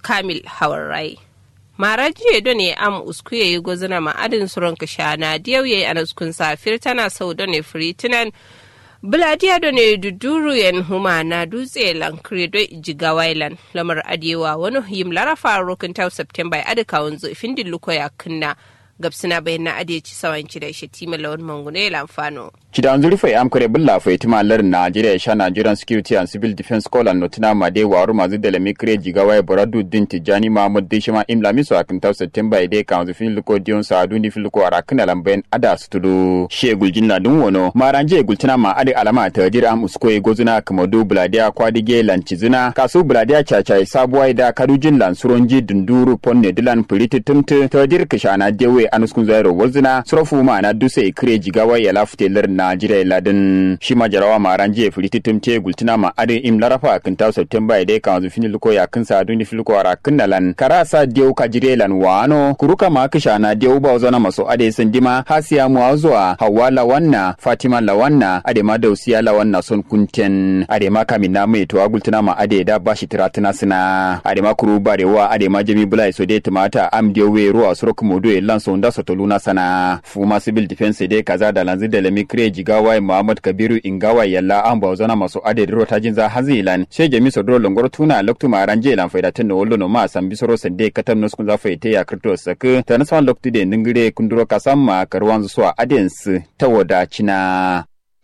kamil hawarrai mara jiya do ne am uskuye yi gozina ma adin suron kashana diyau yayi anaskun safir tana sau do ne firitinan Buladiya da ne duduru yan huma na dutse lankre do jiga wailan lamar adewa wani yim larafa rokin tau september adika wanzu findin luko ya kunna gabsina bayan na adeci sawanci da shi tima lawan mangune lamfano. Cidan zurfa ya amkare bulla fa itima lar Nigeria sha Nigerian Security and Civil Defense Call and Notina Made waru mazu da lami kire jigawa ya boradu din Tijani Mahmud Dishima imla miso akin tau September ide kan zu fin luko dion sa adu ni fin luko arakina lambayan ada sutulu shegul jinna dun wono maranje gultina ma ade alama ta jira am usko e gozuna kamadu buladiya kwadige lancizuna kasu buladiya chachai sabuwa da kadujin lansuronji dunduru ponne dilan puliti tumtu ta dir kishana dewe anuskun zairo wazuna sorofu ma na duse kire jigawa ya lafute lar Najeriya ladin shi ma jarawa ma ran je filiti tumte gultina ma ade im larafa kan taw September ide kan zu fini luko ya kan sa duni filko ara kunnalan karasa dew ka jirelan wano kuruka ma kisha na dew ba zona maso ade sandima hasiya mu zuwa hawa lawanna fatima lawanna ade ma dausiya lawanna son kunten ade ma kamin na mai to gultina ma ade da bashi tiratuna sina ade ma kuru barewa ade ma jami bulai so de tumata am dewe ruwa surok modo e lanso nda sotoluna sana fuma civil defense de kaza da lanzi da lemi kire jigawa muhammad kabiru ingawa yalla an ba zona maso ade ro tajin za hazilan she jami so dro longor tuna loktu ma ranje lan faida tan wollo no ma san bisoro sande katam no za faite ya krito sak tan san loktu de ningire kunduro kasamma karwan zuwa adens tawoda cina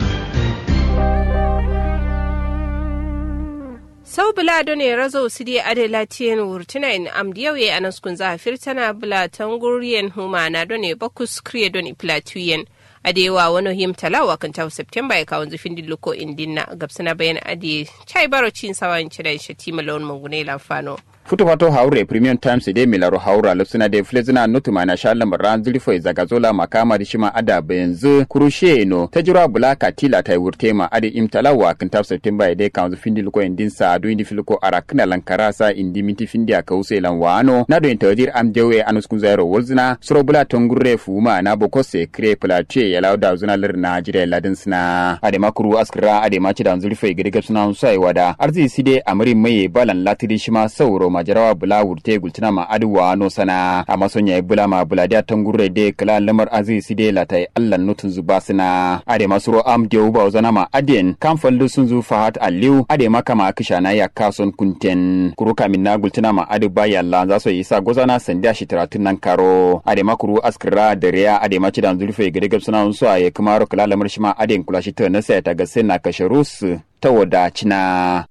sau bila do ne razo su di ade latiyen wurtina in am diyawe a naskun za firtana bila tanguriyen huma na do ne bakus kriye do ne platuyen adewa wani him talawa kan tawo september ya kawo zufin dilluko indinna gabsana bayan ade chai baro cin sawan cidan shatima lawan mangune lamfano futu fato haure premium times de milaro haura lupsina de flezina nutuma na shallam ran zulfo zagazola makama di shima ada benzu kurushe no tajura bulaka tila tai wurtema ade imtalawa kan tap september de kan zu findi luko indin sa do indi filuko arakna lankarasa indi minti findi aka use lan wano na do intadir am dewe anuskun zairo wolzina suro bula tongurre fuma na boko se kre plache ya lauda zuna lir najire ladin sina ade makuru askra ade machi dan zulfo gede gapsuna sai wada arzi side amri mai balan latiri shima sauro majarawa bula wurte gultina ma aduwa no sana amma son yayi bula ma bula da tangurre de kala lamar azi side latai Allah nutun zuba sina ade masuro am de uba zana ma aden kan fallu sun zu fahat aliu ade maka ma kisha na ya kason kunten kuruka minna gultina ma adu ba yalla za so isa gozana sanda shi taratun nan karo ade makuru askira da riya ade maci dan zulfe gade gab suna su aye kamaro kala lamar shi ma aden kula shi ta na sai ta ga sai na kasharus ta wadacina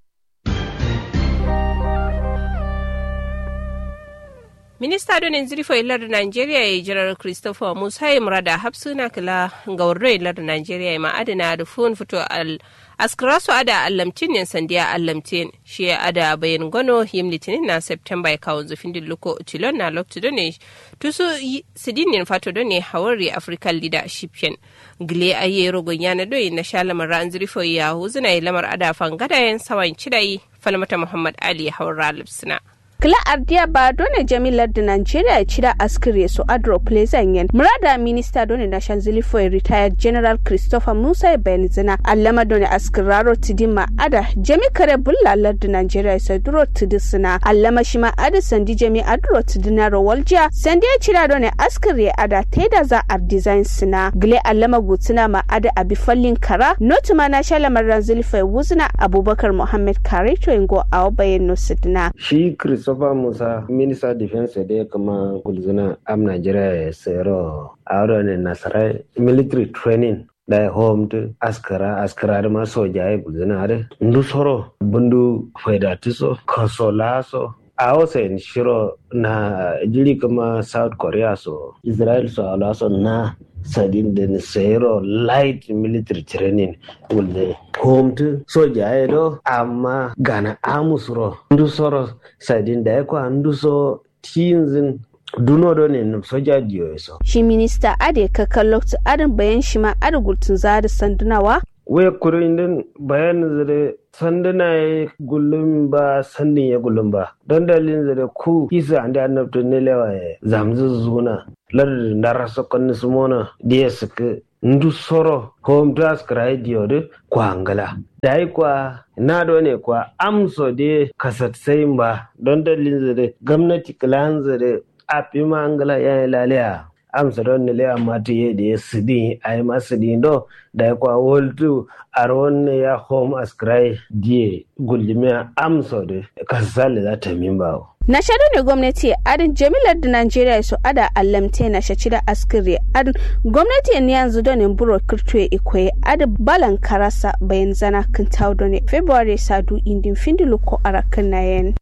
minista donin zirfo ilar nigeria ya jirar christopher musa murada hapsuna kila ga warro ilar nigeria ma adana da fun fito al askarasu ada allamtin yan sandiya allamtin shi ya ada bayan gano yim litinin na september ya kawo zufin dilluko tilon na loktu done tusu sidinin fato done hawari african leadership yan gile aye rogon yana doyi na shalamar ran zirfo ya huzuna lamar ada fangada yan sawan cidai falmata muhammad ali hawar lipsina kila ardiya ba dole jamilar da nigeria cida askire su adro plezan yan murada minista dole na shanzili for retired general christopher musa benzina allama dole askiraro tidima ada jami kare bullalar da nigeria sai duro tidisina allama shi ma ada sandi jami adro tidinaro waljiya sandi ya cida dole askire ada teda za a design sina gile allama gutsina ma ada abi fallin kara notu ma na shalamar ranzili for wuzina abubakar muhammad kare to ingo awo bayan no sidina shi christopher musa minister defense da kama gulzuna am nigeria ya sayaro a ne nasarai military training da home to askara askara da ma soja ya gulzuna da ndu soro bundu faidatiso kasolaso a wasa shiro na jiri kama south korea so israel so alaso na sadin da sayro light military training wulde home to soja ya do amma gana amusro ndu soro sadin da ya kwa ndu so tinzin duno do ne soja diyo so shi minista ade kakan lokacin adin bayan shi ma adugultun zada sandunawa we kurin din bayanin zare sanduna ya gullum ba sandin ya gullum ba don dalilin zare ku isa andi annabta ne lewa ya zamzu zuna lar da rasa konni sumona dia suka ndu soro home task radio de kwangala da yi kwa na do ne kwa amso de kasatsai ba don dalilin zare gwamnati kilan zare a fi mangala ya yi lalaya amsa don ne lea mati ye de sidi ay ma sidi do da kwa woltu aron ya home ascry die guljimiya amso de kasale za ta min bawo na shaɗu ne gwamnati adin jamilar da najeriya su ada allamte na shaci da askiri adin gwamnati ne yanzu don in buro kirtuwe ikoye adin balan karasa bayan zana kan taudo ne february sadu indin findilu ko arakan na yen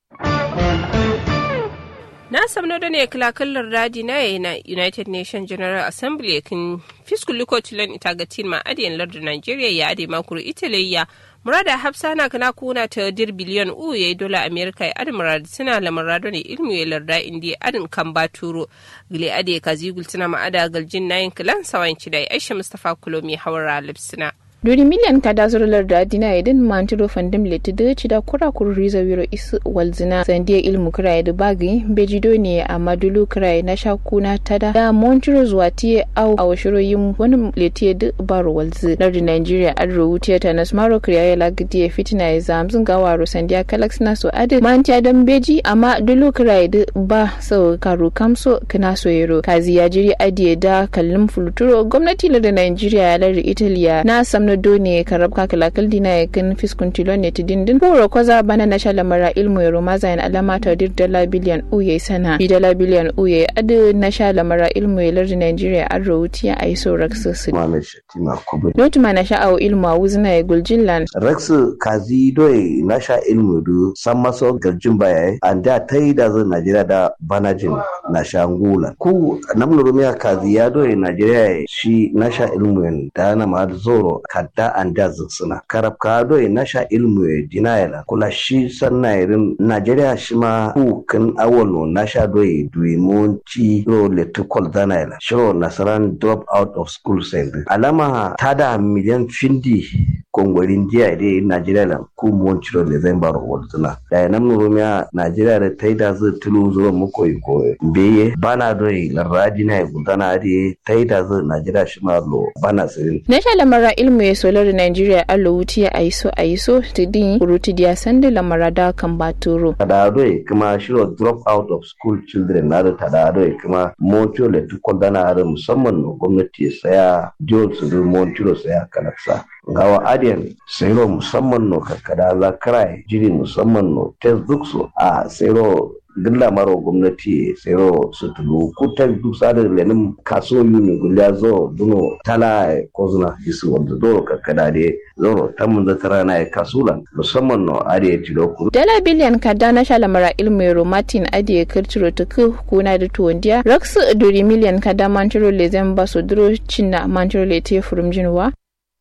na samno da ne kilakallar radi na yayi na united nations general assembly kin fiskul likotilan ita ga tin ma adiyan lardin nigeria ya ade makuru italy murada hafsa na kana kuna ta dir biliyon u yayi dola america ya adi murada suna la murada ne ilmu ya larda indi adin kan baturo gile ade kazigul tuna ma ada galjin nayin kilan sawan cidai aisha mustafa kulomi hawara lipsina duri miliyan kada zurular da dina idin mantiro fandim leti da ci da kura kuru riza wiro isu walzina sandiya ilmu kira da bagi bejido ne a madulu kira na shakuna tada da montiro zuwa tiye au a washiro yin wani leti da baro walzi lardi nigeria adro wutiya ta na smaro kira ya lagidi ya fitina ya zamzun gawaro sandiya kalax na so adi mantiya don beji amma dulu kira da ba sau karu kamso kana so yero kazi ya jiri adiye da kallon fuluturo gwamnati lardi nigeria ya lardi italiya na sam na done karab ka kalakal dina ya kan fiskun tilo ne ti dindin boro koza bana na shala mara ilmu ya roma zayin alama ta dir dala biliyan uye sana bi dala biliyan uye adu na shala mara ilmu ya lardi nigeria an rawuti ya ayi so raksu su Mohamed Shatima Kubri. notu ma na sha'awo ilmu a wuzina ya guljillan Raksu kazi doye na sha ilmu du san maso garjin baya an da ta yi da zan Najeriya da banajin na sha ngula. Ku namnu rumiya kazi ya doye Najeriya shi na sha ilmu da na ma zoro kadda an da suna. Karab ka doye na sha ilmu ya dinayala kula shi san na irin Najeriya shi ma ku kan awolo na sha doye duwe mun ci ro letukol zanayala. Shiro nasaran drop out of school sai alama ta da miliyan findi kongwarin jiya dai Najeriya la ku mon ciro le zan baro wotuna da nan rumiya Najeriya da taida zu tulu zuwa muko ko beye bana doi laradi na gudana dai taida zu Najeriya shi ma lo bana sirin na sha lamara ilmu ya solar da nigeria allo wuti ya aiso aiso tidin kuruti diya sanda lamara da kan baturo tada doi kuma shiro drop out of school children na da tada doi kuma mon ciro le tukol dana da musamman no gwamnati ya saya jol su du mon ciro saya kanaksa gawa adiyan sayro musamman no kakkada za krai jiri musamman no textbook so a sayro gilla maro gwamnati sayro su tulu ku textbook sada lenin kaso yuni gulya zo duno tala kozuna isu wanda doro kakkada de zoro tamun da tara na kasulan musamman no adiya tilo ku dala biliyan kada na sha lamara ilmu ya romatin adiye kirtiro ta ku kuna da tuwondiya raksu duri miliyan kada mantiro le zan ba su duro cinna mantiro le te furum jinwa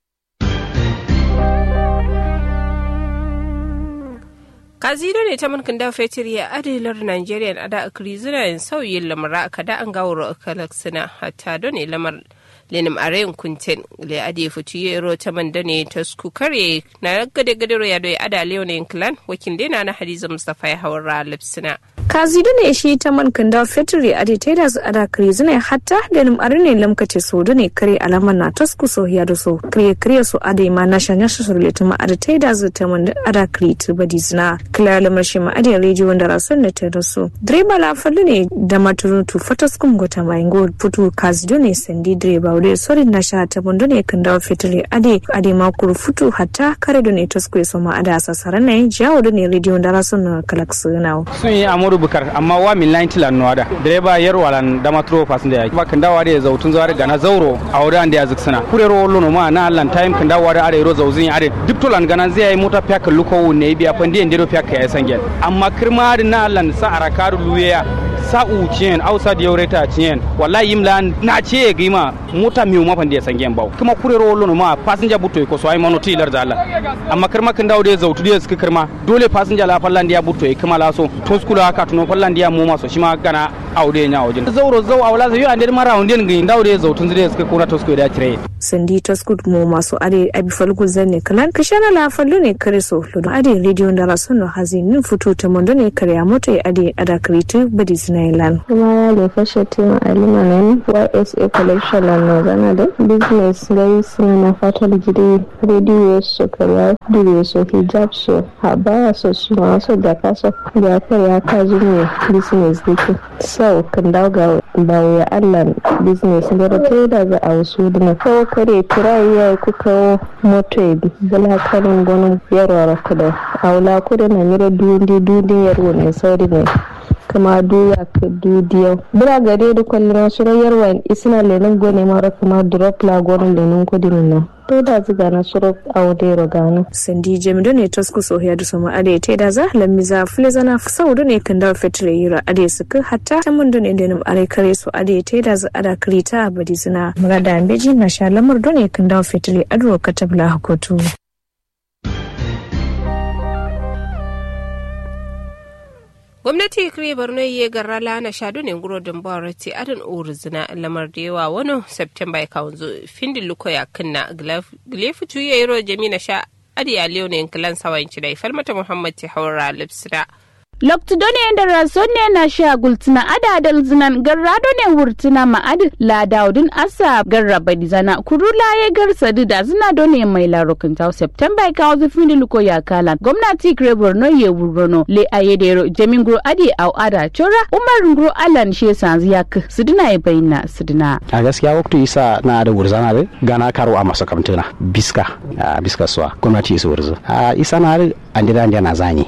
kazido ne ta mulkin da fetur ya adilar nigeria a da akiri zina yin sauyin lamara a kada an gawar akalaksina hatta don ne lamar lenim arayin kunten le ade futu yero ta manda ne ta sku kare na gade gade ya doya ada leonin clan wakil dena na hadiza mustafa ya hawar lipsina kazidu ne shi ta man kanda fetri ade ta da su ada kare zina hatta da nim are ne lamkace so ne kare alama na tasku so ya da so kare kare so ade ma na shanya su surle ta ma ade ta da su ta man ada kare tu badi zina kila lamar shi ma ade rediyo wanda rasun ne ta da so direba la fallu ne da maturun tu fatas kum gota mai ngo putu kazidu ne sandi direba wuri sori na sha ta bondo ne kanda fetri ade ade ma kuru futu hatta kare da ne tasku so ma ada sasara ne jawo da ne rediyo wanda rasun na kalaksu na sun yi amuru bukar amma wa min lain tilan no ada direba yar walan dama tro fasin da yaki kan dawa da zautun zawar gana zauro a wurin da ya ziksana kure ro lono ma na allan time kan dawa da are ro zauzin are duk tolan gana zai yi mota fiya luko ne biya fandi en dero fiya ya sangen amma kirma da na allan sa arakaru luya sa'u ciyen ausa da yaureta ciyen wallahi imla na ce gima mota mi ma fandi ya sangen bawo kuma kure ro lono ma passenger buto ko so ai mono tilar da Allah amma kirma kan dawo da zautu da suka kirma dole passenger la fallan da ya buto kuma la so to skula haka tuno fallan dia mu maso shi ma gana aude nya wajen zauro zau awla zai ande mara hunde ngi ndaude zautun zai suka kuna to suka da tire sandi taskut mo masu ade abi falgu zanne kalan kashana la fallu ne kare so lodo ade radio da rasono hazi nin futu ta mondo ne kare ya moto ya ade ada kritu badi zinailan kuma ya le fashe tema alima nan ysa collection na nozana da business gai suna na fatar gidi radio so kare dire so hijab so habaya so su ma so da kaso da kare ya kaji ne business dake sau kan dauga bawo ya allah business gara ta da za a wasu dina kawo kare tura iya ku kawo moto ya bi bala karin gwanin yarwa kuda aula kuda na mira dundi dundi yarwa ne sauri ne kama duya ka dudiyau bira gare da kwallon su yarwa isina lenin gone mara kuma drop la gwanin lenin kudin nan to da ziga na suro audero gana sandi jamido ne tosku so ya duso ma ade te da za lammi za fule zana saudu ne kan da fetre yira ade suka hatta ta mun ne da nam are kare so ade te da za ada krita badi zina murada ambeji na sha lamar ne kan da fetre adro katabla hakotu gwamnati kire borno ye garra lana shadu ne nguro din borati adin urzina lamar da yawa wani september ya kawo findin luko ya kinna gilefu tuye yiro jamina sha adi ya leo ne kilan sawan ci da falmata muhammad ti haura lipsida Loktudone da rasonne na sha gultina adadal zinan garrado ne wurtina ma'ad la daudin asa garraba dizana kurula ya garsa da zina done mai larokin tau september ka wazu findi luko ya kala gwamnati kire borno ye wurrono le ayedero jamin gro adi au ada chora umar gro alan she sanzi yak sidina ya bayina sidina a gaskiya waktu isa na da wurzana da gana karo a masa kamtuna biska biska suwa gwamnati isa wurzu a isa na andira na zani